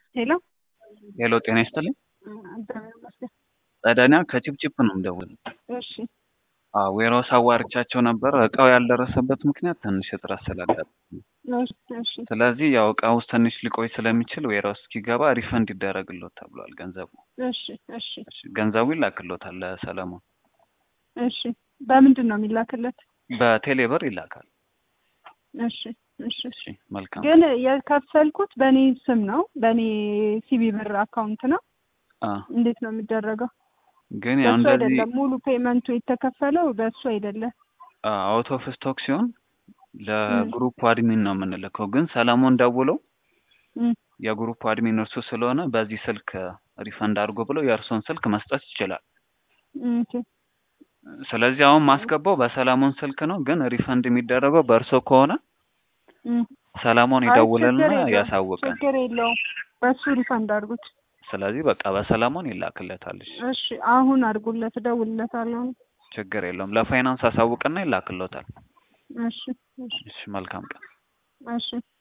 ሄሎ ሄሎ ጤና ይስጥልኝ። እግዚአብሔር ይመስገን። ጸደኒያ ከቺፕቺፕ ነው የምደውለው። እሺ አዎ ዌሮስ አዋርቻቸው ነበር። እቃው ያልደረሰበት ምክንያት ትንሽ እጥረት ስላጋጠመ፣ እሺ እሺ ስለዚህ ያው እቃው ውስጥ ትንሽ ሊቆይ ስለሚችል ዌሮስ እስኪገባ ሪፈንድ ይደረግሎት ተብሏል። ገንዘቡ እሺ እሺ እሺ፣ ገንዘቡ ይላክሎታል ለሰለሞን እሺ በምንድን ነው የሚላክለት? በቴሌብር ይላካል። እሺ እሺ እሺ መልካም። ግን የከፈልኩት በእኔ ስም ነው፣ በእኔ ሲቢ ብር አካውንት ነው። አ እንዴት ነው የሚደረገው? ግን ያው በሱ እንደዚህ አይደለም ሙሉ ፔመንቱ የተከፈለው በሱ አይደለም። አውት ኦፍ ስቶክ ሲሆን ለግሩፕ አድሚን ነው የምንልከው። ግን ሰለሞን ደውለው እም፣ የግሩፕ አድሚን እርሱ ስለሆነ በዚህ ስልክ ሪፈንድ አድርጎ ብለው የእርሶን ስልክ መስጠት ይችላል። እም፣ ኦኬ። ስለዚህ አሁን ማስገባው በሰለሞን ስልክ ነው። ግን ሪፈንድ የሚደረገው በእርሶ ከሆነ እም። ሰለሞን አይ ይደውልና ችግር የለውም፣ ያሳውቀን። ችግር የለውም። በሱ ሪፈንድ አድርጉት። ስለዚህ በቃ በሰለሞን ይላክለታል። እሺ እሺ አሁን አድርጉለት፣ እደውልለታለሁ። ችግር የለውም። ለፋይናንስ አሳውቅና ይላክሎታል። እሺ እሺ እሺ መልካም ቀን። እሺ